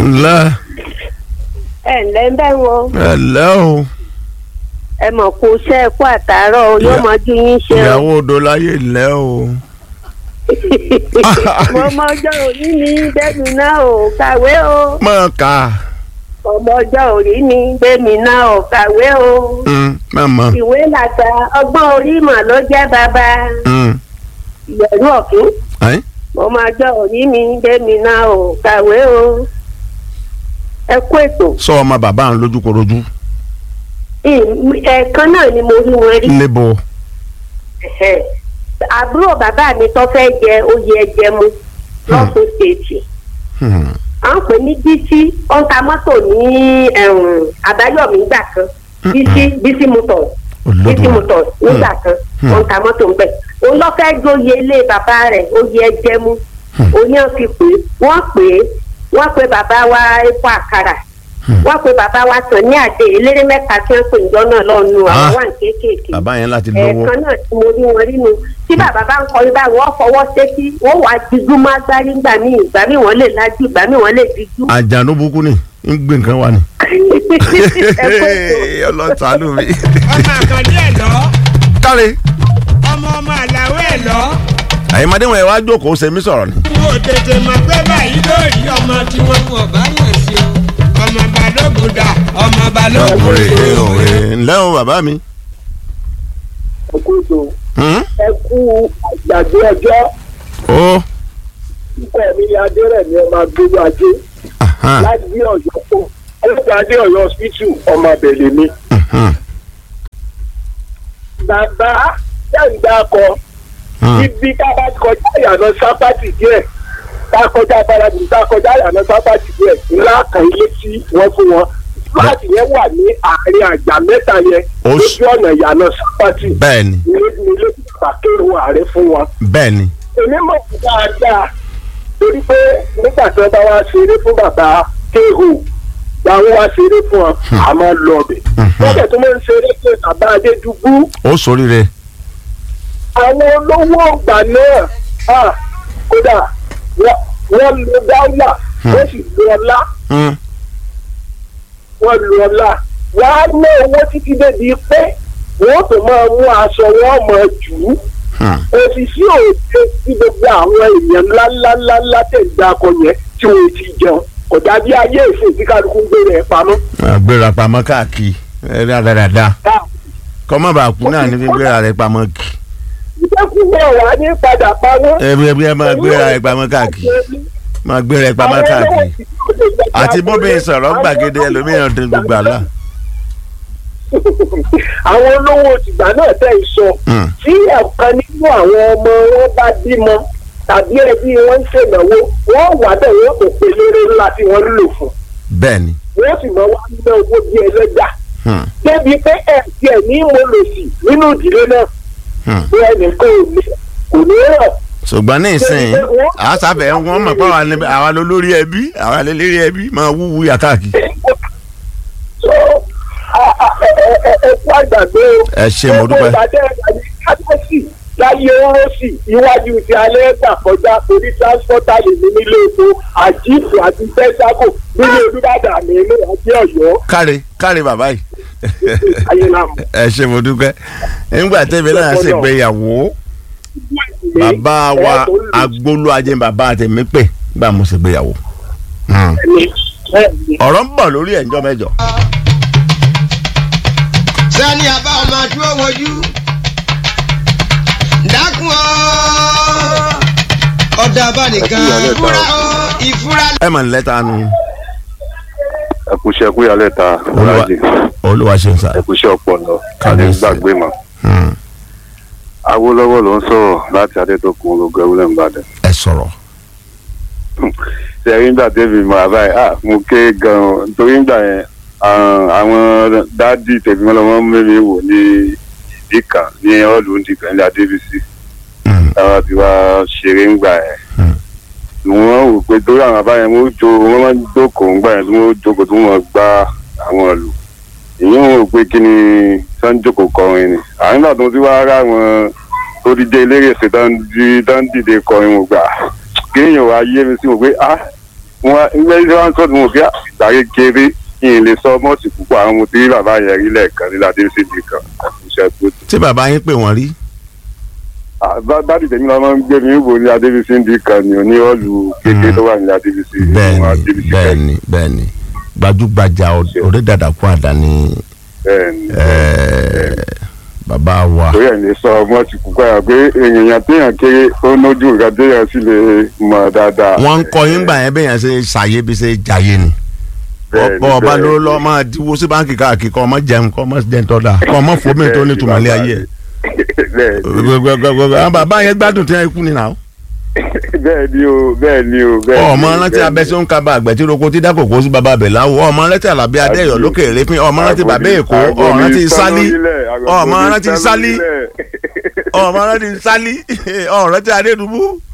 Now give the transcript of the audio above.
ńlẹ́ ẹ ǹlẹ́ ń bẹ́ wọn ẹ lẹ́ o ẹ mọ̀ kó iṣẹ́ ẹ̀kú àtàárọ̀ o, yóò Ìyá- mọ ju yín ṣe o. ìyàwó odò láyé lẹ́ o. mo mọ ọjọ́ òní ní gbẹ̀mí náà ò kàwé o. mọ̀ ká ọmọ ọjọ́ òní ní gbẹ̀mí náà ò kàwé o. mọ̀mọ́ ìwé làgbà ọgbọ́n orí mọ̀ ló jẹ́ bàbá ìyẹ̀rú ọ̀kín. mo mọ ọjọ́ òní ní gbẹ̀mí náà ò kàwé o. ẹ kú ètò sọ ọmọ bàbá àwọn lójúkorojú Ì- ẹ̀ẹ̀kan náà ni mo rí wọn rí. níbo Ẹ̀hẹ̀. àbúrò bàbá mi tó fẹ́ jẹ oyè ẹjẹmu lọ́sùn stéètì Hmm. à ń pè ní bísí ó ń ta mọ́tò ní ẹ̀hún, àbáyọ̀mí gbà kan bísí bísí motors bísí Olódùmarè. motors nígbà kan ó ń ta mọ́tò ńbẹ̀ òun lọ́ fẹ́ jóye ilé bàbá rẹ̀ oyè ẹjẹmu òní ọ̀ fi pè é wọ́n pè é wọ́n pe bàbá wa epo àkàrà wọ́n pe bàbá wa tàn ní àdé eléré mẹ́ta tí wọ́n pè ń jọ náà lọ́nu àwọn Ah. wà ní kéékèèké bàbá yẹn láti lówó ẹ̀ẹ̀kan náà tí mo rí wọn rí nu tí bàbá bá ń kọrin báyìí wọ́n fọwọ́ sétí wọ́n wàá dijú má gbárí ńgbà míì ìgbà míì wọ́n lè lajú ìgbà míì wọ́n lè dijú. àjànú burúkú ni ń gbé nǹkan wá ni. ẹ kó ètò. ọlọ́tàánú mi. ọmọ àkàndé ẹ̀ lọ káre ọmọ ọmọ àlàó ẹ̀ lọ àyèmọdé wọn yẹn wá jókòó sẹmí sọ̀rọ̀ ni. wo tètè mọ̀ pé báyìí lórí ọmọ tí wọ́n wọ̀ bá yàn sí o ọmọ balógun dà ọmọ balógun òwe dò òwe ńlẹ́ o bàbá mi. ẹ kú ètò Hmm? ẹ kú àgbàdo ọjọ́ ó nípa ẹ̀mí ni adérẹ̀mí ọmọ agbóró ajé ahan, láti bí ọ̀yọ́ kó ọlọ́pàá adé ọ̀yọ́ hospital ọmọ abẹ̀lẹ̀ mi. mhm, bàbá sẹ́ǹdà kọ hmm. ibi ká bá kọjá ìyànà sápátì díẹ̀ ká kọjá balabì ká kọjá ìyànà sápátì díẹ̀ ńlá kan ilé tí wọ́n fún wọn fúláàtì yẹn wà ní àárín àjà mẹ́ta yẹn Ó lójú sì- ọ̀nà ìyànà sápátì bẹ́ẹ̀ni ilé ilé pàkérò ààrẹ fún wọn. bẹ́ẹ̀ni èmi mọ̀ sí dáadáa torí pé nígbà tí wọ́n bá wá ṣeré fún bàbá kéhù làwọn wá ṣeré fún wọn àmọ́ lọ bẹ̀. wọ́n bẹ̀ tó máa ń ṣeré fún bàbá adédùgbù ó sóríire. àwọn olówó ọgbà náà ah, kódà wọ́n- wọ́n lo dáúlà wọ́n sì lo ọlá Hmm. wọ́n lo ọlá wọ́n á ná owó títí débi pé wọ́n tó máa mú aṣọ wọn mọ̀ jù ú Hmm. òṣìṣẹ́ òde tí gbogbo àwọn èèyàn ńláńláńlá tẹ̀gbẹ́ akọ yẹn tí wọ́n ti jẹun kò dàbí ayé ìsìn tí kálukú ń gbé rẹ̀ pamọ́. àgbéra pamọ́ káàkiri ẹ dáadáa kọ́ má bàa kú náà ní fi gbéra rẹ̀ pamọ́ kì. ìjẹ́kùnrin ọ̀wá ní padà pamọ́. ẹ bí ẹ bí ẹ máa gbéra rẹ̀ pamọ́ káàkiri máa gbéra rẹ̀ pamọ́ káàkiri àti bóbi sọ̀rọ̀ gbàgede ẹlòmíràn tó gbogbo àlá. àwọn olówó tìgbà náà tẹ̀ ń sọ Hmm. tí ọ̀kan nínú àwọn ọmọ wọn bá bímọ tàbí ẹbí wọn ń ṣènáwó wọn wà bẹ́ẹ̀ wọn kò pè lérè ńlá tí wọ́n ń lò fún bẹ́ẹ̀ni. wọ́n sì máa wá ná owó bí ẹlẹ́gbà Hmm. débi pé ẹ̀ tiẹ̀ ní mo lò sí nínú ìdílé náà Hmm. bí ẹnìkan ò ní kò ní rọ̀ ṣùgbọ́n ní ìsìn àṣàfẹ́ wọn mọ̀ pé àwa ni- àwa ló lórí ẹbí àwa ló lórí ẹbí máa wúwú yà káàkiri. so a- a- ẹ ẹ- ẹ- ẹ kú àgbàdo ẹ ṣé, mo dúpẹ́. gbogbo ìbàdàn ìbàdàn kábíyèsí láyé orosì iwájú ti alẹ́ gbà kọjá torí transporter lè ní nílé epo àjíìpù àti tẹ́sàkò nílé olùbàdàn àmì inú àti ọ̀yọ́ káre káre bàbá yìí. ayélujára. ẹ ṣé mo dúpẹ́ nígbà tẹ́mi náà ṣègbéyàwó bàbá wa agbólú ajé bàbá tèmi pè gbà mo ṣègbéyàwó. Hmm. ọ̀rọ̀ ń bọ̀ lórí ẹ̀jọ́ mẹ́jọ. sani àbá ọmọ tí ó wojú dákun ọ́ ọ̀dà abánìkan ìfúra ó ìfúra ẹ mọ̀ nílẹ̀ tá a nu ẹkùṣẹ kúyàlẹ ta olúwa ọlájì olúwa ṣe ń sá. ẹkùṣẹ ọpọlọ Kábíyèsí. gbàgbé mọ Hmm. awolowo ló ń sọ̀rọ̀ láti adétòkun ológun ewúlẹ̀ nìbàdàn ẹ sọ̀rọ̀. sẹ́yìn nígbà tẹ́bi mọ àbáyé ah mo ké gan-an torí nígbà yẹn ah, àwọn dádì tẹ̀mí ọlọ́mọ mẹ́mi wò ní ìdí kan ní ọ́ọ̀lù ndìkan ní adébísí Hmm. táwa ti wá ṣeré ńgbà yẹn Hmm. wọ́n wò pé torí àwọn àbáyẹn wọ́n jó wọ́n máa ń jókòó ńgbà yẹn tí wọ́n jókòó tí wọ́n gbá àwọn ìlú èyí wọn ò pé kí ni sanjoko kọrin ni àwọn nígbà tó ti wá rà wọn tó ti jẹ eléré ṣe tán di- tán dìde kọrin wọn gbà kéèyàn wá yé mi sí wọn pé ah wọn ilé iṣẹ́ wọn sọ́dún mo fi ìgbàre kéré kí n lè sọ mọ́ọ̀sì púpọ̀ àwọn mo ti rí bàbá yẹn rí lẹ́ẹ̀kan nílá dé síbi kan àkùnṣe tó tí bàbá yín pè wọ́n rí dádì tèmi náà máa ń gbé mi wò ní adébísí ndí kan ní oní ọ̀lù kékeré tó wà ní adébísí bẹ́ẹ̀ni bẹ́ẹ̀ni bẹ́ẹ̀ni gbajúgbajà ọ̀rẹ́ dàdà kú àdá ni bẹ́ẹ̀ni eh, bàbá wa torí ẹ̀ lè sọ ọmọ ti kú káyà pé èèyàn téèyàn kéré ó nójú nǹkan téèyàn sì lè mọ̀ dáadáa. wọ́n ń kọ́ yín gbà yẹn bẹ́ẹ̀ yẹn ṣe ṣàyè bí ṣe jàyè ni Bẹ́ẹ̀ni, ọ̀pọ̀ ọba ló bẹ́ẹ̀ni. lọ́ máa díwó sí báńkì káàkiri kọ́ ọmọ jẹun kọ́ ọmọ jẹun tọ́ da kọ́ ọmọ fòmí tó ní tùmọ̀lé ayé ẹ̀ bẹ́ẹ̀ni gbogbogbò àwọn bàbá yẹn gbádùn tí wọ́n kú ni nà ó. bẹ́ẹ̀ni o bẹ́ẹ̀ni o bẹ́ẹ̀ni. ọmọ rántí abẹ́sẹ̀ ń kaba àgbẹ̀ tí roko tí dákòkò sí baba abẹ̀ láwọ̀ ọmọ rántí alábí adéyọ̀ lókè rẹ́pin ọmọ rántí bàbá èkó ọmọ rántí sálí ọmọ rántí sálí ọmọ rántí sálí ọmọ rántí adédùbú